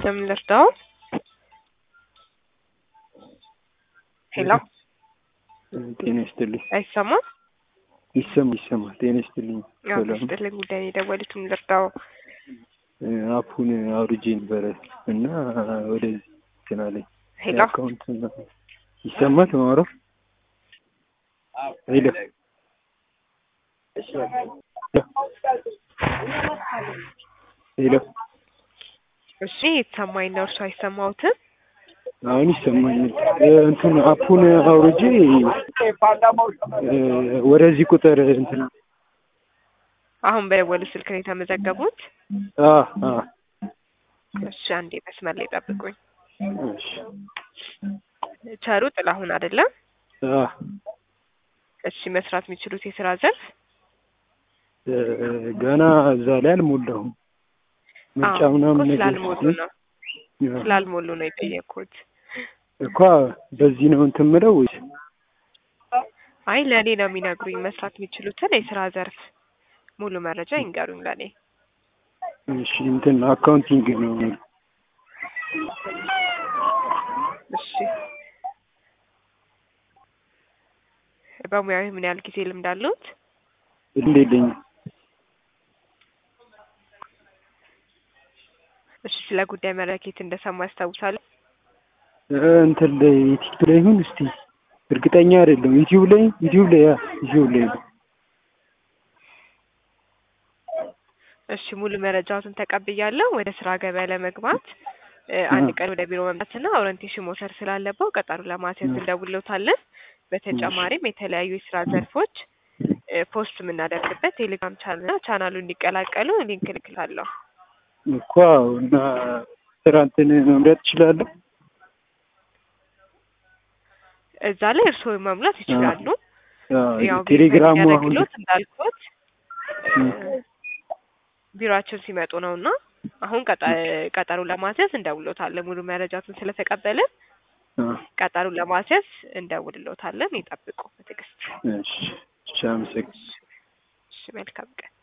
እንደምን ልርዳው? ሄሎ ጤና ይስጥልኝ። አይሰማም? ይሰማ ይሰማ። ጤና ይስጥልኝ። ያው ሰላም ይስጥልኝ። ጉዳይ ነው የደወሉት። ምን ልርዳው? አፑን አውርጄ ነበረ እና ወደዚህ እንትን አለኝ ሄሎ አካውንት ይሰማል ማውራት ሄሎ ሄሎ እሺ፣ የተሰማኝ ነው። እርሱ አይሰማውትም? አሁን ይሰማኛል። እንትን አፑን አውርጄ እ ወደዚህ ቁጥር እንትን አሁን በደወሉ ስልክ ነው የተመዘገቡት? አ አ እሺ፣ አንዴ መስመር ላይ ጠብቁኝ። እሺ ቸሩ ጥላሁን አይደለም? አ እሺ፣ መስራት የሚችሉት የስራ ዘርፍ እ ገና እዛ ላይ አልሞላሁም። ምርጫ አዎ፣ ምናምን እኮ ነገር ስላልሞሉ ነው ስላልሞሉ ነው የጠየኩት። እኮ በዚህ ነው እንትን የምለው ወይስ አይ ለእኔ ነው የሚነግሩኝ መስራት የሚችሉትን የስራ ዘርፍ ሙሉ መረጃ ይንገሩኝ ለእኔ። እሺ እንትን አካውንቲንግ ነው እሺ በሙያዊ ምን ያህል ጊዜ ልምድ አለዎት? ልምድ የለኝም። እሺ ስለ ጉዳይ መለኬት እንደሰማ ያስታውሳሉ? እ እንትን ላይ ዩቲዩብ ላይ ይሁን እስቲ እርግጠኛ አይደለም። ዩቲዩብ ላይ ዩቲዩብ ላይ ያ ዩቲዩብ ላይ ነው። እሺ ሙሉ መረጃዎትን ተቀብያለሁ። ወደ ስራ ገበያ ለመግባት እ አንድ ቀን ወደ ቢሮ መምጣትና ኦሪንቴሽን መውሰድ ስላለበው ቀጠሮ ለማስያዝ እንደውልዎታለን። በተጨማሪም የተለያዩ የስራ ዘርፎች እ ፖስት የምናደርግበት ቴሌግራም ቻናልና ቻናሉ እንዲቀላቀሉ ሊንክ እልክልሃለሁ። እኮ አዎ። እና ስራ እንትን መምረጥ እችላለሁ። እዛ ላይ እርስዎ መሙላት ይችላሉ። አዎ፣ ያው ቴሌግራሙ አሁን አገልግሎት እንዳልኩት እ ቢሮአችን ሲመጡ ነው እና አሁን ቀጠ- ቀጠሮ ለማስያዝ እንደውልዎታለን። ሙሉ መረጃቱን ስለተቀበልን አ ቀጠሮ ለማስያዝ እንደውልዎታለን። ይጠብቁ በትዕግስት። እሺ እሺ፣ አመሰግናለሁ። እሺ መልካም ቀን።